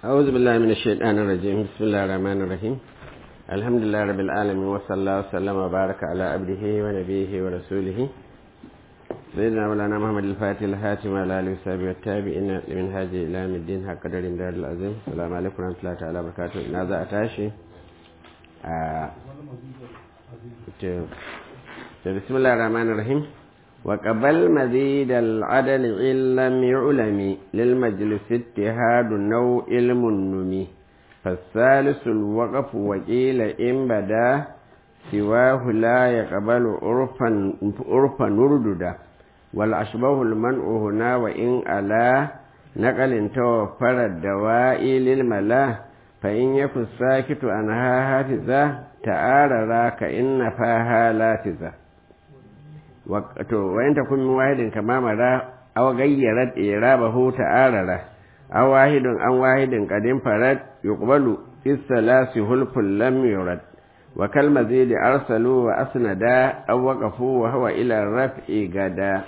أعوذ بالله من الشيطان الرجيم بسم الله الرحمن الرحيم الحمد لله رب العالمين وصلى الله وسلم وبارك على عبده ونبيه ورسوله سيدنا مولانا محمد الفاتح الهاتم على آله وصحبه والتابعين لمن هاجي إلى يوم الدين حق قدر دار العظيم السلام عليكم ورحمة الله تعالى وبركاته نازع أتاشي بسم الله الرحمن الرحيم وقبل مزيد العدل إن لم يعلم للمجلس اتهاد نوع علم النمي فالثالث الوقف وقيل إن بدا سواه لا يقبل عرفا عرفا نرددا والأشبه المنع هنا وإن ألا نقل توفر الدواء للملا فإن يكن الساكت عنها هاتذا تعارى كإن فاها لاتذا to wayan ta kun wahidin kama mara aw gayyarat irabahu ta'arara aw wahidun an wahidin qadim farad yuqbalu isalasi hulful lam yurad wa kal mazid arsalu wa asnada aw waqafu wa huwa ila raf'i gada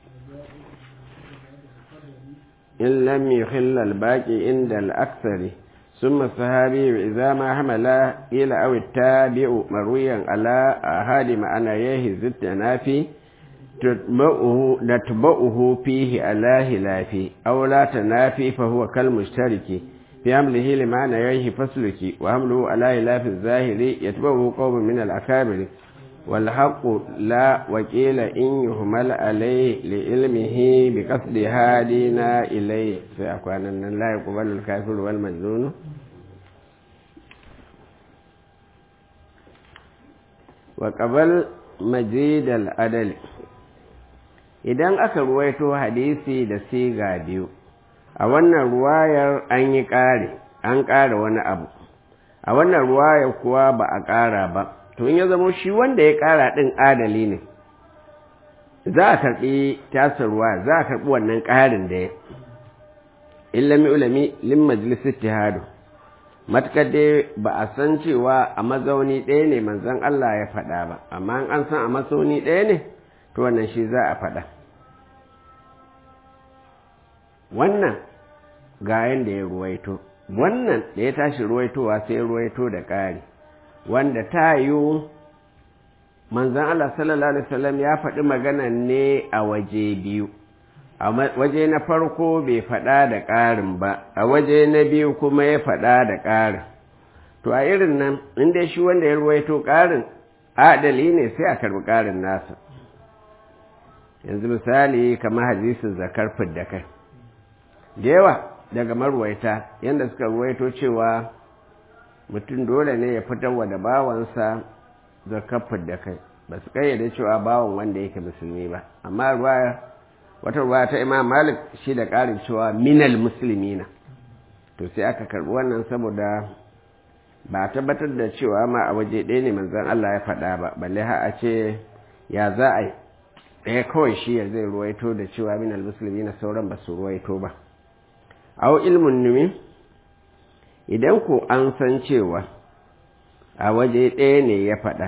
in lam yuhill al baqi inda al akthari ثم الصحابي إذا ما حمل إلى أو التابع مرويا على أحد معنيه زدت نافي نتبعه فيه على هلافي أو لا تنافي فهو كالمشترك في حمله لمعنى ييه فسلك وحمله على هلاف الظاهر يتبعه قوم من الأكابر والحق لا وكيل إن يهمل عليه لعلمه بقصد هادينا إليه فأكوان أن لا يقبل الكافر والمجنون وقبل مجيد العدل idan aka ruwaito hadisi da siga biyu a wannan ruwayar an yi ƙare an ƙara wani abu a wannan ruwayar kuwa ba a ƙara ba to in ya zamo shi wanda ya ƙara ɗin adali ne za a karɓi tasar ruwa za a karɓi wannan ƙarin da ya illami ulami lin majalis ittihadu matukar dai ba a san cewa a mazauni ɗaya ne manzon Allah ya faɗa ba amma an san a mazauni ɗaya ne to wannan shi za a faɗa wannan ga yanda ya ruwaito wannan da ya tashi ruwaitowa sai ruwaito da ƙari wanda ta yiwu manzan Allah sallallahu Alaihi wasallam ya faɗi magana ne a waje biyu a waje na farko bai faɗa da ƙarin ba a waje na biyu kuma ya faɗa da ƙarin to a irin nan inda shi wanda ya ruwaito ƙarin adali ne sai a karɓi ƙarin nasa yanzu misali kamar hadisin zakar fidda kai da yawa daga marwaita yadda suka ruwaito cewa mutum dole ne ya fitarwa da bawansa zakar fidda kai ba su kayyade cewa bawan wanda yake musulmi ba amma ruwaya wata ruwaya ta imam malik shi da ƙarin cewa minal musulmina to sai aka karɓi wannan saboda ba a tabbatar da cewa ma a waje ɗaya ne manzon Allah ya faɗa ba balle ha a ce ya za a yi ɗaya kawai shi ya zai ruwaito da cewa min almusulmi na sauran ba su ruwaito ba au ilmin numi idan ku an san cewa a waje ɗaya ne ya faɗa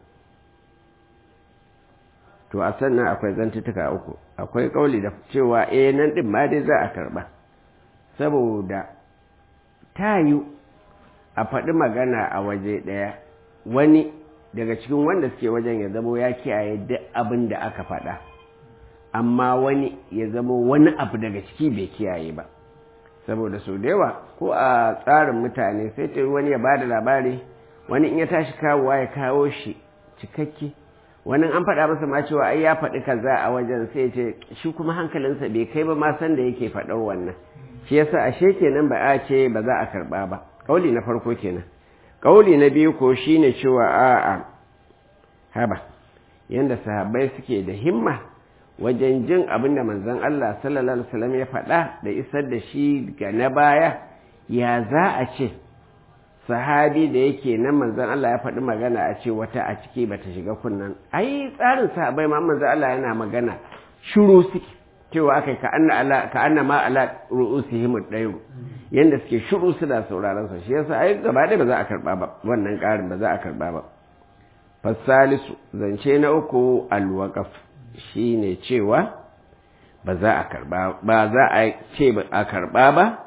to a sannan akwai zantutuka uku akwai ƙauli da cewa eh nan ɗin ma dai za a karɓa saboda ta yi a faɗi magana a waje ɗaya wani daga cikin wanda suke wajen ya zamo ya kiyaye duk abin da aka faɗa amma wani ya zamo wani abu daga ciki bai kiyaye ba saboda sau da yawa ko a tsarin mutane sai ta wani ya bada labari wani in ya tashi kawowa ya kawo shi cikakke wani an faɗa masa ma cewa ai ya faɗi kaza a wajen sai ce shi kuma hankalinsa bai kai ba ma san da yake faɗar wannan shi yasa ashe kenan ba a ce ba za a karɓa ba kauli na farko kenan Ƙauli na biyu ko shi ne cewa a'a haba yadda sahabbai suke da himma wajen jin abin da manzon Allah sallallahu Alaihi wasallam ya faɗa da isar da shi ga na baya ya za a ce sahabi da yake nan manzon Allah ya faɗi magana a ce wata a ciki bata shiga kunnan ai tsarin sahabbai ma manzon Allah yana magana shiru suke cewa aka ka anna ala ka anna ma ala ru'usihim ad-dayru yanda suke shiru suna sauraron sa shi yasa ai gaba da ba za a karba ba wannan karin ba za a karba ba fasalisu zance na uku al-waqaf shine cewa ba za a karba ba za a ce a karba ba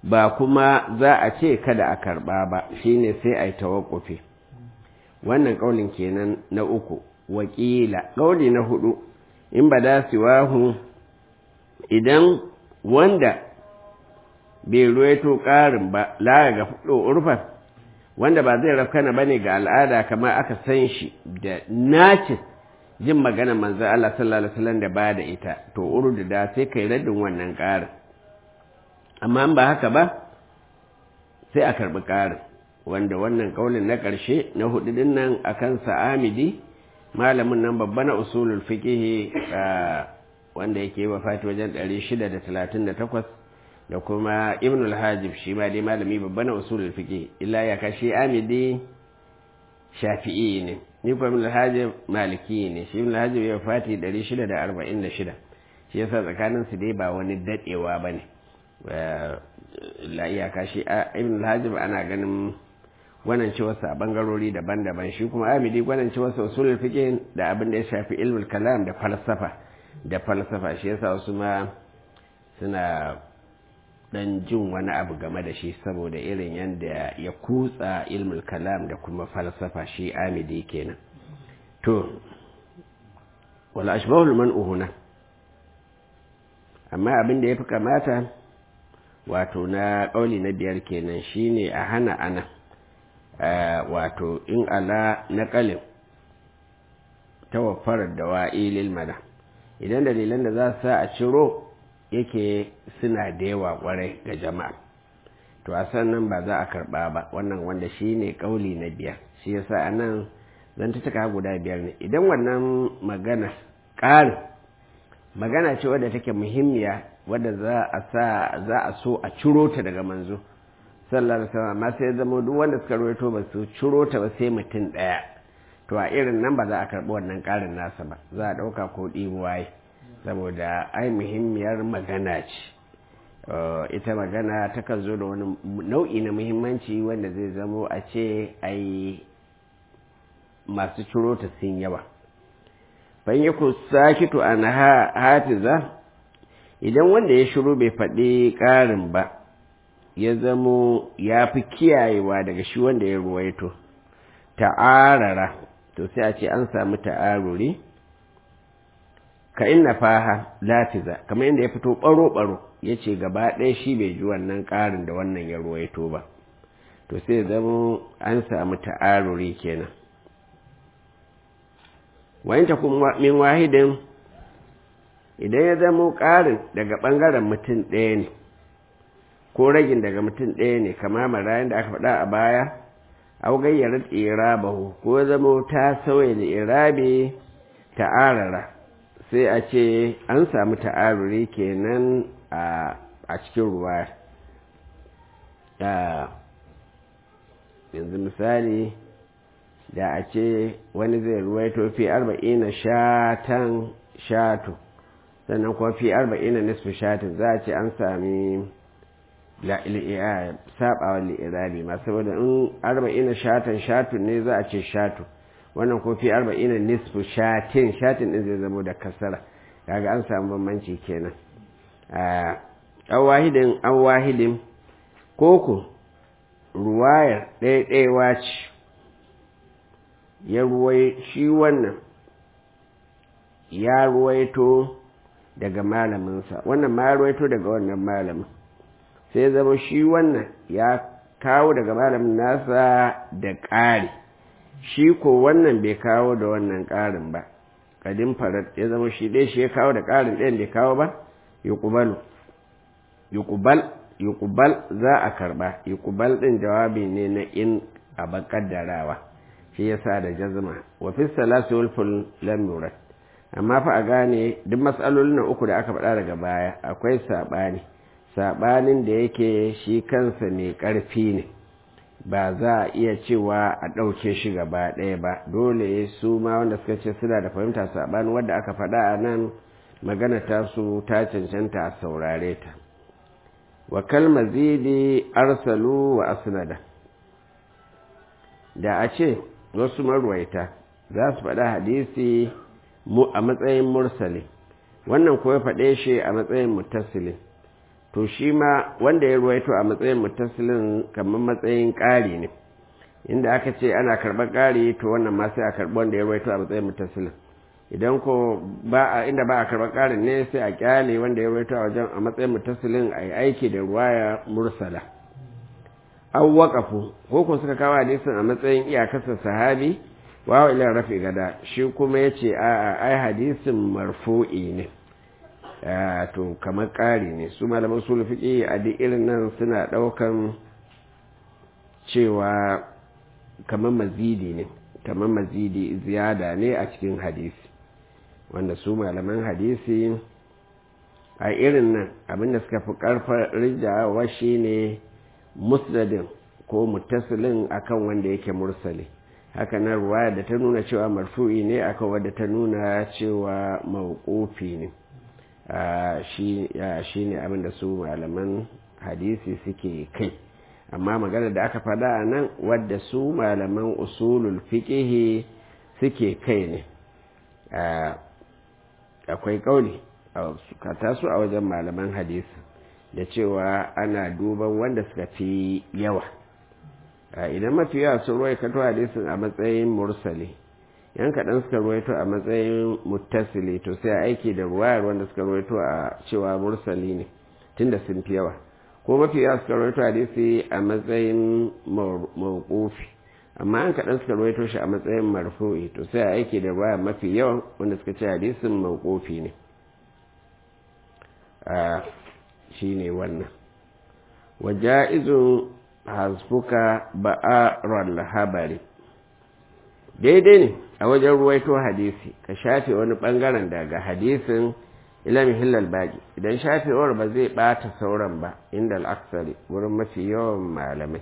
ba kuma za a ce kada a karɓa ba shine sai a yi tawakkufi wannan ƙaulin kenan na uku wakila ƙauli na hudu in ba da siwahu idan wanda bai ruwaito ƙarin ba la ga fudo urfan wanda ba zai rafkana bane ga al'ada kamar aka san shi da nacin jin magana manzo Allah sallallahu alaihi wasallam da ba da ita to urdu da sai kai raddin wannan ƙarin amma ba haka ba sai a karbi ƙarin wanda wannan kaulin na ƙarshe na hudu din nan akan sa'amidi malamin nan babba na usulul fiqh wanda yake wafati wajen 638 da kuma ibn al-hajib shi ma dai malami babba na usulul fiqh illa ya kashi amidi shafi'i ne ni kuma ibn al-hajib maliki ne shi ibn al-hajib ya wafati 646 shi yasa tsakanin su dai ba wani dadewa bane la iyaka shi ibn al-hajib ana ganin wannan ci wasu a bangarori daban-daban shi kuma amidi gwanan ci wasu usulul fiqh da abin da ya shafi ilmul kalam da falsafa da falsafa shi yasa wasu ma suna dan jin wani abu game da shi saboda irin yadda ya kutsa ilmul kalam da kuma falsafa shi amidi kenan to wala ashbahul man'u huna amma abin da ya fi kamata wato na ƙauli na biyar kenan shine a hana ana wato in ala naƙalin tawaffarar da wa'ilil mana idan dalilan da za su sa a ciro yake suna da yawa kwarai ga jama'a to a sannan ba za a karba ba wannan wanda shi ne kauli na biyar shi yasa a nan zan ta cika guda biyar ne idan wannan magana ƙarin magana ce wadda take muhimmiya wadda za a sa za a so a ciro ta daga manzo sallallahu alaihi wasallam amma sai zama duk wanda suka rawaito ba su ciro ta ba sai mutum ɗaya to a irin nan ba za a karɓi wannan ƙarin nasa ba za a ɗauka ko ɗibuwaye saboda ai muhimmiyar magana ce ita magana takan zo da wani nau'i na muhimmanci wanda zai zamo a ce ai masu ciro ta sun yawa ban yi ku sakitu an hatiza idan wanda ya shiru bai faɗi ƙarin ba ya zamo ya fi kiyayewa daga shi wanda ya ruwaito ta'arara to sai a ce an samu ta'aruri ka inna faha lafiza kamar yadda ya fito baro-baro ya ce gaba ɗaya shi bai ji wannan ƙarin da wannan ya ruwaito ba to sai zama an samu ta'aruri kenan wayanta kuma min wahidin idan ya zama ƙarin daga ɓangaren mutum ɗaya ne ko ragin daga mutum ɗaya ne kama marayan da aka faɗa a baya au gayyarar irabahu ko zama ta sauya da irabe ta'arara sai a ce an samu ta'aruri kenan a cikin ruwa yanzu misali da a ce wani zai ruwaito fi arba'ina shatan shatu sannan kuma fi arba'ina nisfu shatin za a ce an sami sabawa li'irabi ma saboda in arba'ina shatan shatun ne za a ce shatu wannan ko fi arba'ina nisfu shatin shatin din zai zama da kasara kaga an samu bambanci kenan an wahidin an wahidin koko ruwayar ɗaiɗaiwa ce ya ruwai shi wannan ya ruwaito daga malaminsa wannan ma ya ruwaito daga wannan malamin sai zama shi wannan ya kawo daga malamin nasa da ƙari shi ko wannan bai kawo da wannan ƙarin ba kadin farat ya zama shi dai shi ya kawo da ƙarin ɗayan bai kawo ba yuqbalu yuqbal yuqbal za a karba yuqbal din jawabi ne na in a bakaddarawa shi yasa da jazma wa fi salasi wal ful lam yurad amma fa a gane duk matsalolin uku da aka faɗa daga baya akwai saɓani saɓanin da yake shi kansa mai ƙarfi ne ba za a iya cewa a ɗauke shi gaba ɗaya ba dole su ma wanda suka ce suna da fahimta saɓanin wadda aka faɗa a nan magana ta su ta cancanta a saurare ta wa kalma zidi arsalu wa asnada da a ce wasu marwaita za su faɗa hadisi a matsayin mursali wannan ko ya faɗe shi a matsayin mutasili to shi ma wanda ya ruwaito a matsayin mutasilin kamar matsayin ƙari ne inda aka ce ana karɓar ƙari to wannan ma sai a karɓi wanda ya ruwaito a matsayin mutasilin idan ko ba a inda ba a karɓar ƙarin ne sai a kyale wanda ya ruwaito a wajen a matsayin mutasilin a yi aiki da ruwaya mursala an waƙafu ko ko suka kawo hadisin a matsayin iyakarsa sahabi wawa ila rafi gada shi kuma ya ce a ai hadisin marfu'i ne to kamar ƙari ne su malaman su fiƙi a duk irin nan suna ɗaukan cewa kamar mazidi ne kamar mazidi ziyada ne a cikin hadisi wanda su malaman hadisi a irin nan abinda suka fi ƙarfar rijawa shi ne musnadin ko mutasilin akan wanda yake mursali haka nan ruwaya da ta nuna cewa marfu'i ne akan wadda ta nuna cewa mawqufi ne shi ne abinda su malaman hadisi suke kai amma magana da aka faɗa a nan wadda su malaman usulul fiƙihi suke kai ne akwai ƙauli ka su a wajen malaman hadisi da cewa ana duban wanda suka fi yawa idan mafi yawa sun ruwai kato hadisin a matsayin mursali yan kaɗan suka ruwaito a matsayin muttasili to sai a aiki da ruwayar wanda suka ruwaito a cewa mursali ne tunda sun fi yawa ko mafi yawa suka ruwaito hadisi a matsayin mawqufi amma an kaɗan suka ruwaito shi a matsayin marfu'i to sai a aiki da ruwayar mafi yawan wanda suka ce hadisin mawqufi ne shi ne wannan waja'izun hasfuka ba'arar habari daidai ne a wajen ruwaito hadisi ka shafe wani bangaren daga hadisin ilami hillal baki idan shafewar ba zai bata sauran ba inda al'aksari wurin mafi yawan malamai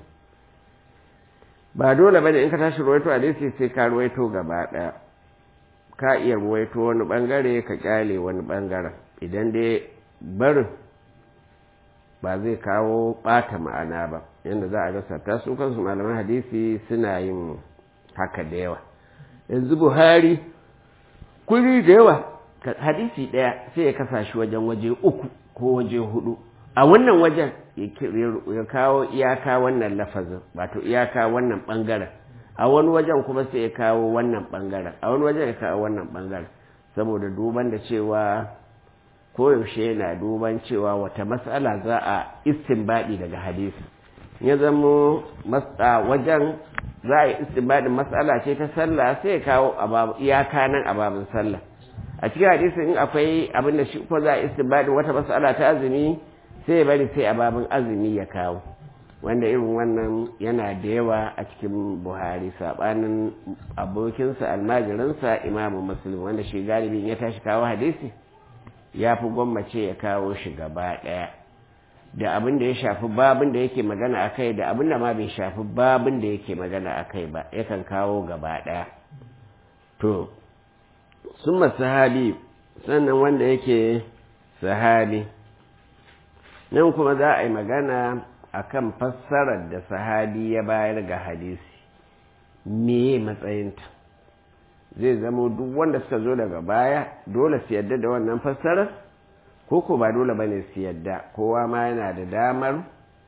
ba dole bane in ka tashi ruwaito hadisi sai ka ruwaito gaba daya ka iya ruwaito wani bangare ka kyale wani bangaren idan dai barin ba zai kawo bata ma'ana ba yadda za a rasa ta su kansu malaman hadisi suna yin haka da yawa yanzu buhari kuri da yawa hadisi ɗaya sai ya kasa shi wajen waje uku ko waje hudu a wannan wajen ya kawo iyaka wannan lafazin wato iyaka wannan ɓangaren a wani wajen kuma sai ya kawo wannan ɓangaren a wani wajen ya kawo wannan ɓangaren saboda duban da cewa koyaushe yana duban cewa wata matsala za a istinbadi daga hadisi ya zamo wajen za a yi istinbadin matsala ce ta sallah sai ya kawo iyaka nan a babin sallah a cikin hadisi in akwai abin da shi ko za a istinbadin wata matsala ta azumi sai ya bari sai a babin azumi ya kawo wanda irin wannan yana da yawa a cikin buhari sabanin abokinsa almajirinsa imamu muslim wanda shi galibin ya tashi kawo hadisi ya fi gwammace ya kawo shi gaba ɗaya da abin da ya shafi babin da yake magana a kai da abin da ma bai shafi babin da yake magana a kai ba yakan kawo gaba ɗaya to sun sahabi sannan wanda yake sahabi nan kuma za a yi magana a kan fassarar da sahabi ya bayar ga hadisi me matsayinta zai zamo duk wanda suka zo daga baya dole su yadda da wannan fassarar ko ko ba dole bane su yadda kowa ma yana da damar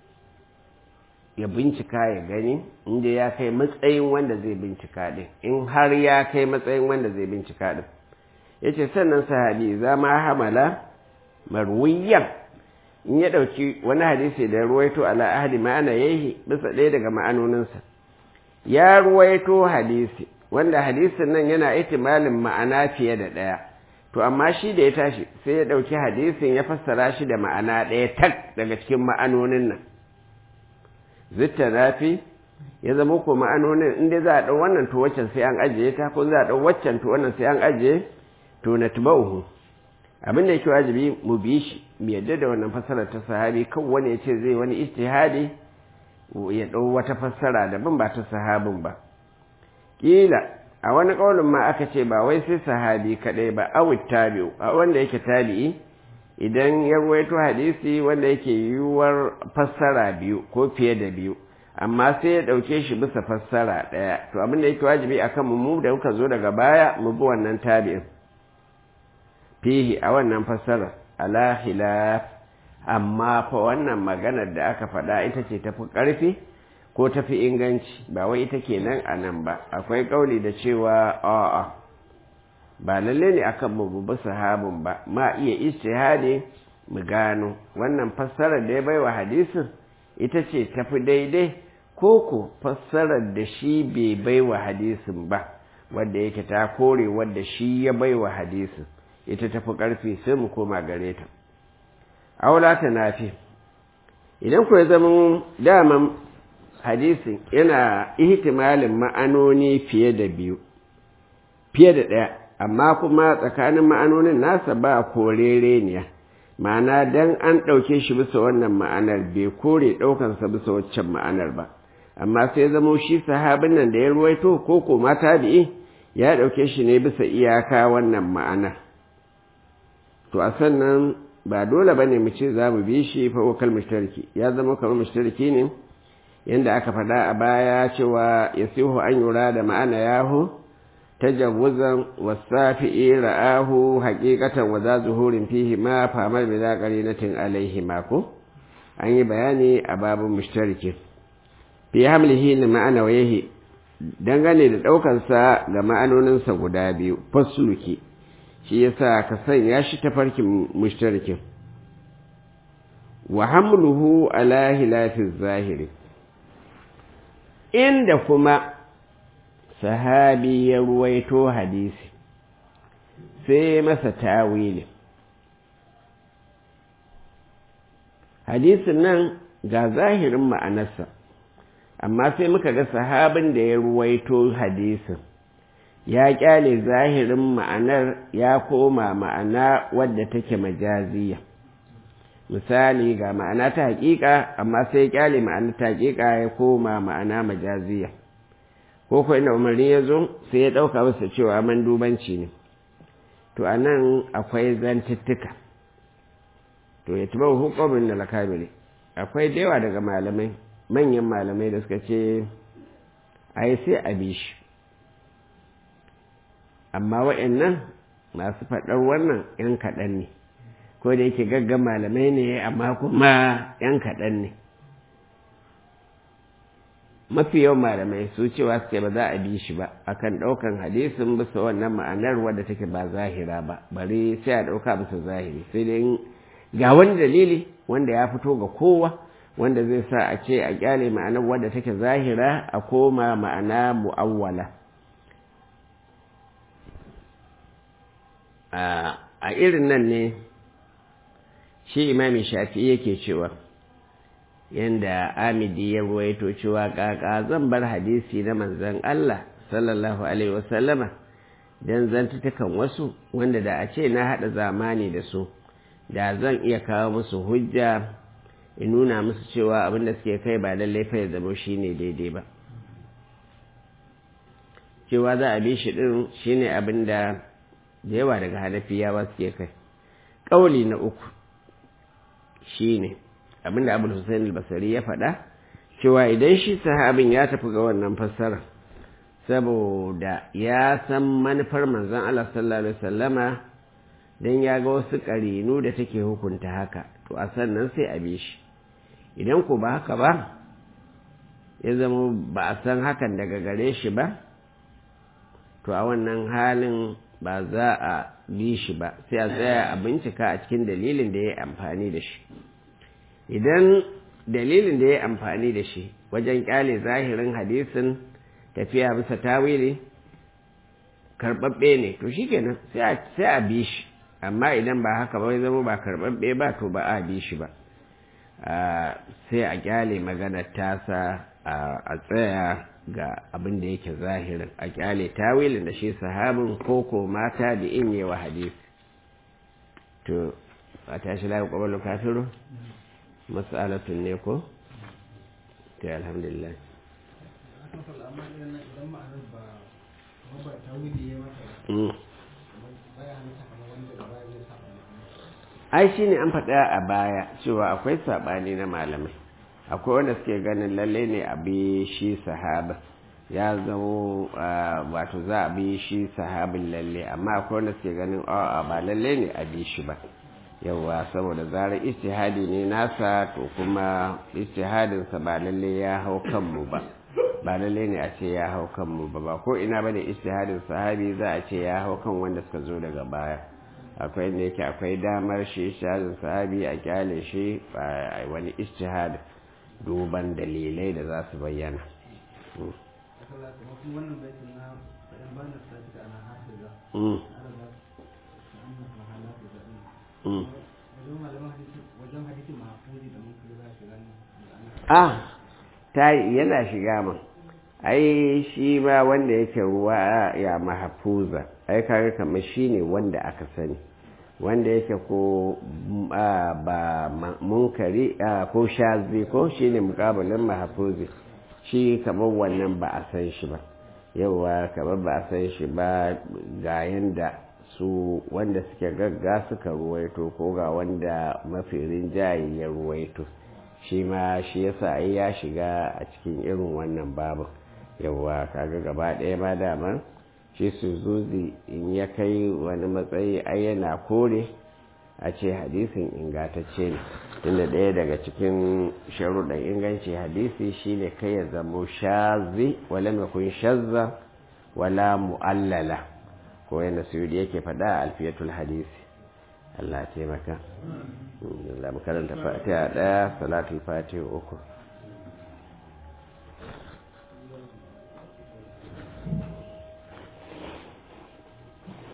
ya bincika ya gani inda ya kai matsayin wanda zai bincika din in har ya kai matsayin wanda zai bincika din ya ce sannan sahabi za ma hamala marwiyan in ya ɗauki wani hadisi da ruwaito ala ahadi ma'ana yayi bisa ɗaya daga ma'anoninsa ya ruwaito hadisi wanda hadisin nan yana itimalin ma'ana fiye da ɗaya to amma shi da ya tashi sai ya ɗauki hadisin ya fassara shi da ma'ana ɗaya tak daga cikin ma'anonin nan zitta nafi ya zama ko ma'anonin inda za a ɗau wannan to waccan sai an ajiye ta ko za a ɗau waccan to wannan sai an ajiye to na tubauhu abin da yake wajibi mu bi shi mu yadda da wannan fassarar ta sahabi kan wani ya ce zai wani ijtihadi ya ɗau wata fassara daban ba ta sahabin ba kila a wani ƙaunin ma aka ce ba wai sai sahabi kaɗai ba awit tabi'u a wanda yake tabi'i idan ya ruwaito hadisi wanda yake yiwuwar fassara biyu ko fiye da biyu amma sai ya ɗauke shi bisa fassara ɗaya to abin da yake wajibi akan mu mu da muka zo daga baya mu bi wannan tabi'in fihi a wannan fassarar ala khilaf amma fa wannan maganar da aka faɗa ita ce tafi ƙarfi ko tafi inganci ba wai ita kenan a nan ba akwai ƙauli da cewa a'a ba lalle ne akan mu bi sahabin ba ma iya ijtihadi mu gano wannan fassarar da ya baiwa hadisin ita ce tafi daidai ko ko fassarar da shi bai baiwa hadisin ba wadda yake ta kore wadda shi ya baiwa hadisin ita tafi ƙarfi sai mu koma gare ta aula ta nafi idan ku ya zama daman hadisin yana ihtimalin ma'anoni fiye da biyu fiye da ɗaya amma kuma tsakanin ma'anonin nasa ba korereniya ma'ana dan an ɗauke shi bisa wannan ma'anar bai kore ɗaukansa bisa waccan ma'anar ba amma sai zamo shi sahabin nan da ya ruwaito ko ko ma tabi'i ya ɗauke shi ne bisa iyaka wannan ma'anar to a sannan ba dole ba ne mu ce za mu bi shi fa wakal mushtariki ya zama kamar mushtariki ne yanda aka faɗa a baya cewa ya sihu an yura da ma'ana yahu tajawuzan wasafi'i ra'ahu haqiqatan wa za zuhurin fihi ma famar bi za qarinatin alaihi ma ko an yi bayani a babun mushtariki fi hamlihi li ma'ana wayahi dangane da ɗaukansa ga ma'anoninsa guda biyu fasluki shi yasa ka sanya shi ta farkin mushtarikin wa hamluhu ala hilafi zahiri inda kuma sahabi ya ruwaito hadisi sai masa tawili hadisin nan ga zahirin ma'anarsa amma sai muka ga sahabin da ya ruwaito hadisin ya kyale zahirin ma'anar ya koma ma'ana wadda take majaziya misali ga ma'ana ta hakika amma sai ya kyale ma'ana ta hakika ya koma ma'ana majaziya ko ko inda umarni ya zo sai ya ɗauka masa cewa mandubanci ne to a nan akwai zantuttuka to ya tuba hukumin da lakamili akwai da yawa daga malamai manyan malamai da suka ce a yi sai a bi shi amma wa'annan masu faɗar wannan ‘yan kaɗan ne ko da yake gaggan malamai ne amma kuma ‘yan kaɗan ne mafi yawan malamai su cewa suke ba za a bi shi ba akan ɗaukan hadisin bisa wannan ma'anar wadda take ba zahira ba bari sai a ɗauka bisa zahiri sai dai ga wani dalili wanda ya fito ga kowa wanda zai sa a ce a kyale ma'anar wadda take zahira a koma ma'ana mu'awwala a irin nan ne shi imami shafi yake cewa yanda amidi ya ruwaito cewa kaka zan bar hadisi na manzon Allah sallallahu alaihi wasallama dan zantutukan wasu wanda da a ce na haɗa zamani da su da zan iya kawo musu hujja in nuna musu cewa abin da suke kai ba lallai fa ya zama shine daidai ba cewa za a bi shi din shine abin da da yawa daga hanafiyawa suke kai ƙauli na uku shine abinda abul hussein al-basari ya faɗa cewa idan shi sahabin ya tafi ga wannan fassara saboda ya san manufar manzon Allah sallallahu alaihi wasallama dan ya ga wasu ƙarinu da take hukunta haka to a sannan sai a bi shi idan ko ba haka ba ya zama ba a san hakan daga gare shi ba to a wannan halin ba za a bi shi ba sai a tsaya a bincika a cikin dalilin da ya yi amfani da shi idan dalilin da ya yi amfani da shi wajen kyale zahirin hadisin tafiya bisa tawili karɓaɓɓe ne to shi kenan sai a bi shi amma idan ba haka ba zama ba karɓaɓɓe ba to ba a bi shi ba sai a kyale maganar tasa a tsaya ga abin da yake zahirin a kyale tawilin da shi sahabin koko mata da in yi wa hadisi to a tashi lafi kwaballo kafiru matsalatun ne ko? ta alhamdulillah ai shi ne an faɗa a baya cewa akwai saɓani na malamai akwai wanda suke ganin lalle ne a bi shi sahaba ya zamo wato za a bi shi sahabin lalle amma akwai wanda suke ganin a ba lalle ne a bi shi ba yawa saboda zarar istihadi ne nasa to kuma istihadinsa ba lalle ya hau kanmu ba ba lalle ne a ce ya hau kanmu ba ba ko ina bane istihadin sahabi za a ce ya hau kan wanda suka zo daga baya akwai ne yake akwai damar shi istihadin sahabi a kyale shi a wani istihad duban dalilai da za su bayyana ah ta yana shiga man ai shi ma wanda yake ruwa ya mahafuza ai kaga kamar shi ne wanda aka sani wanda yake ko ba munkari ko shazi ko shi ne mukabalin mahafuzi shi kamar wannan ba a san shi ba yauwa kamar ba a san shi ba ga yanda su wanda suke gagga suka ruwaito ko ga wanda mafi rinjaye ya ruwaito shi ma shi yasa ai ya shiga a cikin irin wannan babu yauwa kaga gaba ɗaya ma dama shi su zuzi in ya kai wani matsayi ai yana kore a ce hadisin ingantacce ne tunda ɗaya daga cikin sharuɗan inganci hadisi shine kai ya zamo shazi wala makun shazza wala mu'allala ko yana suyudi yake faɗa a alfiyatul hadisi Allah taimaka Allah makaranta fatiha ɗaya salatul fatiha uku